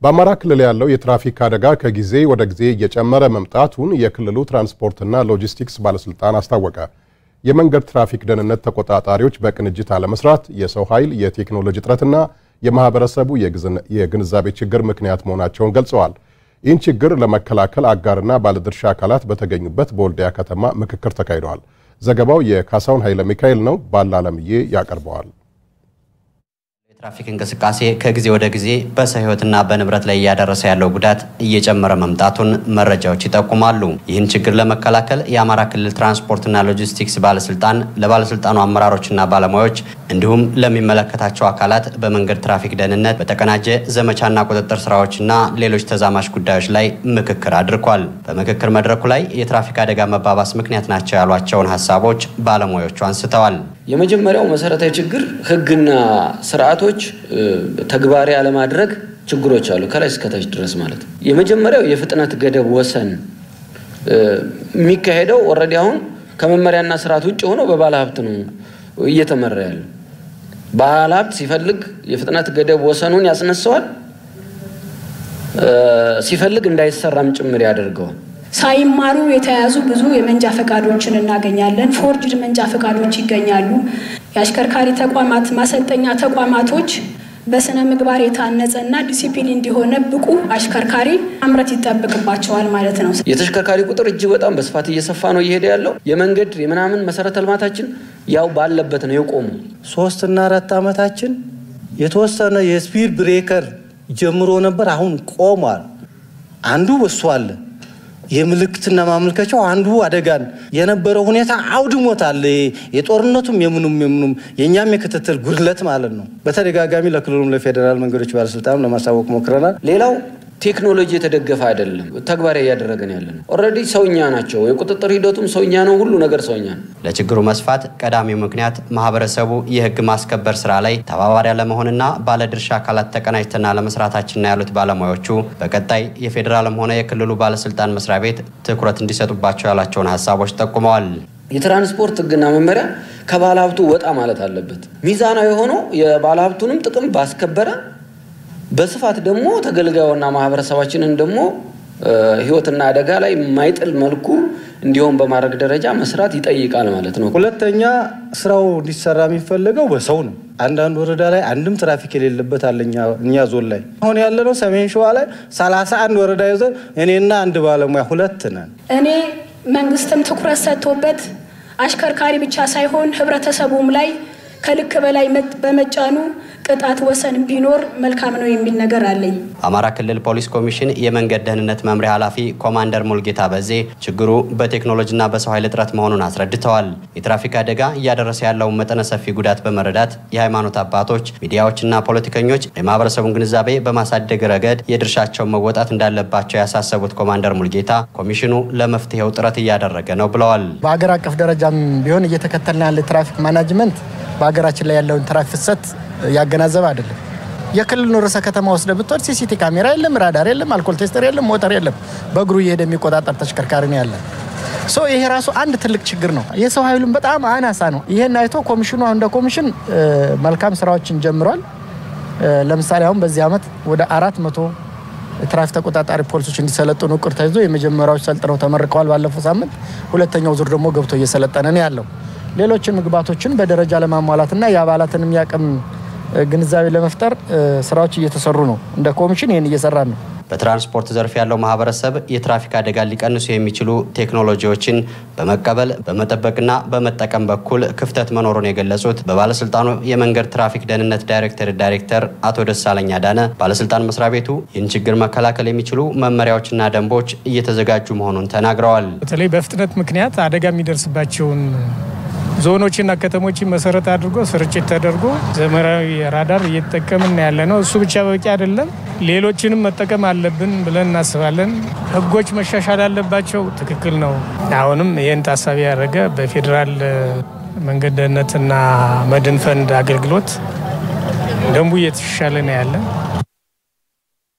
በአማራ ክልል ያለው የትራፊክ አደጋ ከጊዜ ወደ ጊዜ እየጨመረ መምጣቱን የክልሉ ትራንስፖርትና ሎጂስቲክስ ባለስልጣን አስታወቀ። የመንገድ ትራፊክ ደህንነት ተቆጣጣሪዎች በቅንጅት አለመስራት፣ የሰው ኃይል፣ የቴክኖሎጂ እጥረትና የማህበረሰቡ የግንዛቤ ችግር ምክንያት መሆናቸውን ገልጸዋል። ይህን ችግር ለመከላከል አጋርና ባለድርሻ አካላት በተገኙበት በወልዲያ ከተማ ምክክር ተካሂደዋል። ዘገባው የካሳውን ኃይለ ሚካኤል ነው። ባለአለምዬ ያቀርበዋል። የትራፊክ እንቅስቃሴ ከጊዜ ወደ ጊዜ በሰው ሕይወትና በንብረት ላይ እያደረሰ ያለው ጉዳት እየጨመረ መምጣቱን መረጃዎች ይጠቁማሉ። ይህን ችግር ለመከላከል የአማራ ክልል ትራንስፖርትና ሎጂስቲክስ ባለስልጣን ለባለስልጣኑ አመራሮችና ባለሙያዎች እንዲሁም ለሚመለከታቸው አካላት በመንገድ ትራፊክ ደህንነት በተቀናጀ ዘመቻና ቁጥጥር ስራዎችና ሌሎች ተዛማች ጉዳዮች ላይ ምክክር አድርጓል። በምክክር መድረኩ ላይ የትራፊክ አደጋ መባባስ ምክንያት ናቸው ያሏቸውን ሀሳቦች ባለሙያዎቹ አንስተዋል። የመጀመሪያው መሰረታዊ ችግር ህግና ስርዓቶች ተግባራዊ አለማድረግ ችግሮች አሉ፣ ከላይ እስከታች ድረስ ማለት ነው። የመጀመሪያው የፍጥነት ገደብ ወሰን የሚካሄደው ኦልሬዲ አሁን ከመመሪያና ስርዓት ውጭ ሆኖ በባለ ሀብት ነው እየተመራ ያለው። ባለ ሀብት ሲፈልግ የፍጥነት ገደብ ወሰኑን ያስነሳዋል፣ ሲፈልግ እንዳይሰራም ጭምር ያደርገዋል። ሳይማሩ የተያዙ ብዙ የመንጃ ፈቃዶችን እናገኛለን። ፎርጅድ መንጃ ፈቃዶች ይገኛሉ። የአሽከርካሪ ተቋማት ማሰልጠኛ ተቋማቶች በስነ ምግባር የታነጸና ዲሲፕሊን እንዲሆነ ብቁ አሽከርካሪ ማምረት ይጠበቅባቸዋል ማለት ነው። የተሽከርካሪ ቁጥር እጅግ በጣም በስፋት እየሰፋ ነው እየሄደ ያለው። የመንገድ የምናምን መሰረተ ልማታችን ያው ባለበት ነው የቆሙ። ሶስትና አራት ዓመታችን የተወሰነ የስፒድ ብሬከር ጀምሮ ነበር፣ አሁን ቆሟል። አንዱ በሱ አለ የምልክትና ማመልከቻው አንዱ አደጋን የነበረው ሁኔታ አውድሞታል። የጦርነቱም የምኑም የምኑም የእኛም የክትትል ጉድለት ማለት ነው። በተደጋጋሚ ለክልሉም ለፌዴራል መንገዶች ባለስልጣንም ለማሳወቅ ሞክረናል። ሌላው ቴክኖሎጂ የተደገፈ አይደለም፣ ተግባራዊ እያደረገን ያለ ነው። ኦልሬዲ ሰውኛ ናቸው። የቁጥጥር ሂደቱም ሰውኛ ነው። ሁሉ ነገር ሰውኛ ነው። ለችግሩ መስፋት ቀዳሚው ምክንያት ማህበረሰቡ የህግ ማስከበር ስራ ላይ ተባባሪ አለመሆንና ባለድርሻ አካላት ተቀናጅተና ለመስራታችንና ያሉት ባለሙያዎቹ በቀጣይ የፌዴራልም ሆነ የክልሉ ባለስልጣን መስሪያ ቤት ትኩረት እንዲሰጡባቸው ያላቸውን ሀሳቦች ጠቁመዋል። የትራንስፖርት ህግና መመሪያ ከባለሀብቱ ወጣ ማለት አለበት። ሚዛናዊ የሆነው የባለሀብቱንም ጥቅም ባስከበረ በስፋት ደግሞ ተገልጋዩና ማህበረሰባችንን ደግሞ ህይወትና አደጋ ላይ የማይጥል መልኩ እንዲሆን በማድረግ ደረጃ መስራት ይጠይቃል ማለት ነው። ሁለተኛ ስራው እንዲሰራ የሚፈለገው በሰው ነው። አንዳንድ ወረዳ ላይ አንድም ትራፊክ የሌለበት አለ። እኛ ዞን ላይ አሁን ያለነው ሰሜን ሸዋ ላይ ሰላሳ አንድ ወረዳ ይዘን እኔና አንድ ባለሙያ ሁለት ነን። እኔ መንግስትም ትኩረት ሰጥቶበት አሽከርካሪ ብቻ ሳይሆን ህብረተሰቡም ላይ ከልክ በላይ በመጫኑ ቅጣት ወሰን ቢኖር መልካም ነው የሚል ነገር አለኝ። አማራ ክልል ፖሊስ ኮሚሽን የመንገድ ደህንነት መምሪያ ኃላፊ ኮማንደር ሙልጌታ በዜ ችግሩ በቴክኖሎጂና በሰው ኃይል እጥረት መሆኑን አስረድተዋል። የትራፊክ አደጋ እያደረሰ ያለውን መጠነ ሰፊ ጉዳት በመረዳት የሃይማኖት አባቶች፣ ሚዲያዎችና ፖለቲከኞች የማህበረሰቡን ግንዛቤ በማሳደግ ረገድ የድርሻቸውን መወጣት እንዳለባቸው ያሳሰቡት ኮማንደር ሙልጌታ ኮሚሽኑ ለመፍትሄው ጥረት እያደረገ ነው ብለዋል። በሀገር አቀፍ ደረጃም ቢሆን እየተከተልን ያለ ትራፊክ ማናጅመንት በሀገራችን ላይ ያለውን ትራፊክ ፍሰት ያገናዘበ አይደለም። የክልሉን ርዕሰ ከተማ ወስደ ብትወድ ሲሲቲ ካሜራ የለም፣ ራዳር የለም፣ አልኮል ቴስተር የለም፣ ሞተር የለም። በእግሩ እየሄደ የሚቆጣጠር ተሽከርካሪ ነው ያለ። ሶ ይሄ ራሱ አንድ ትልቅ ችግር ነው። የሰው ኃይሉም በጣም አናሳ ነው። ይሄን አይቶ ኮሚሽኑ አሁን እንደ ኮሚሽን መልካም ስራዎችን ጀምሯል። ለምሳሌ አሁን በዚህ ዓመት ወደ አራት መቶ ትራፊክ ተቆጣጣሪ ፖሊሶች እንዲሰለጥኑ እቅድ ተይዞ የመጀመሪያዎች ሰልጥነው ተመርቀዋል ባለፈው ሳምንት። ሁለተኛው ዙር ደግሞ ገብቶ እየሰለጠነ ነው ያለው። ሌሎችን ምግባቶችን በደረጃ ለማሟላትና የአባላትንም ያቅም ግንዛቤ ለመፍጠር ስራዎች እየተሰሩ ነው። እንደ ኮሚሽን ይህን እየሰራን ነው። በትራንስፖርት ዘርፍ ያለው ማህበረሰብ የትራፊክ አደጋ ሊቀንሱ የሚችሉ ቴክኖሎጂዎችን በመቀበል በመጠበቅና በመጠቀም በኩል ክፍተት መኖሩን የገለጹት በባለስልጣኑ የመንገድ ትራፊክ ደህንነት ዳይሬክተር ዳይሬክተር አቶ ደሳለኝ አዳነ ባለስልጣን መስሪያ ቤቱ ይህን ችግር መከላከል የሚችሉ መመሪያዎችና ደንቦች እየተዘጋጁ መሆኑን ተናግረዋል። በተለይ በፍጥነት ምክንያት አደጋ የሚደርስባቸውን ዞኖችና ከተሞችን መሰረት አድርጎ ስርጭት ተደርጎ ዘመናዊ ራዳር እየተጠቀምን ያለ ነው። እሱ ብቻ በቂ አይደለም፣ ሌሎችንም መጠቀም አለብን ብለን እናስባለን። ህጎች መሻሻል አለባቸው። ትክክል ነው። አሁንም ይህን ታሳቢ ያደረገ በፌዴራል መንገድ ደህንነትና መድን ፈንድ አገልግሎት ደንቡ እየተሻሻለ ነው ያለን